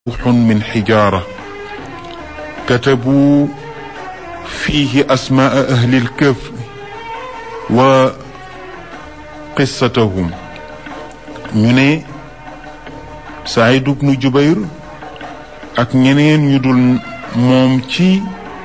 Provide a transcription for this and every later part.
روح من حجارة كتبوا فيه أسماء أهل الكهف وقصتهم ñu ne Saïd ibnu Jubayr ak ñeneen ñu dul moom ci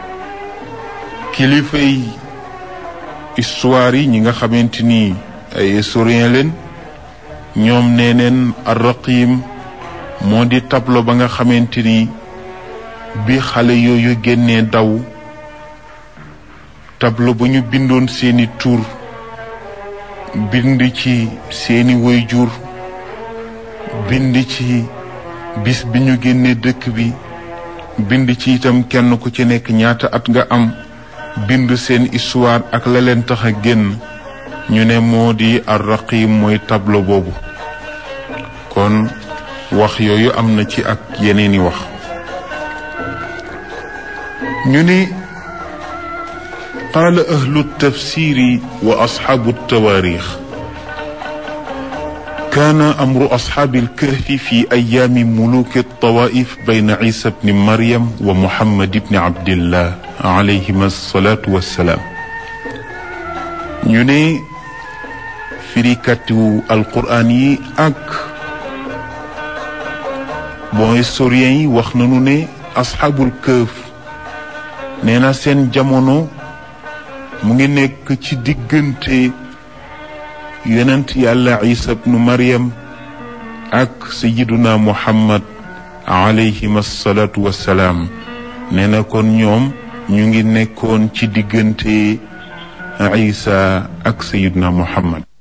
kilifay histoire yi ñi nga xamante ni ay historien leen ñoom nee neen arraqim moo di tableau ba nga xamante ni bi xale yooyu génnee daw tableau ba ñu bindoon seeni tur bind ci seeni waajur bind ci bis bi ñu génnee dëkk bi bind ci itam kenn ku ci nekk ñaata at nga am bind seen histoire ak la leen tax a génn ñu ne moo di arraqim mooy tableau boobu kon wax yooyu am na ci ak yeneeni wax ñu ne qaala ahlu tafsiri wa asxaabu tawaarix kaana amru asxaabi alkahfi fi ayaami muluki altawaif bayna isa bni maryam wa muhammad bni abdillah alayhima alsalatu wassalaam ñu ne firikatu alquraan yi ak bon historien yi wax nañu ne asxaabul këf nee na seen jamono mu ngi nekk ci diggante yonent yàlla isa bnu maryam ak sayiduna muhammad alayhim assalatu wassalaam nee na kon ñoom ñu ngi nekkoon ci diggante isa ak sayiduna muhammad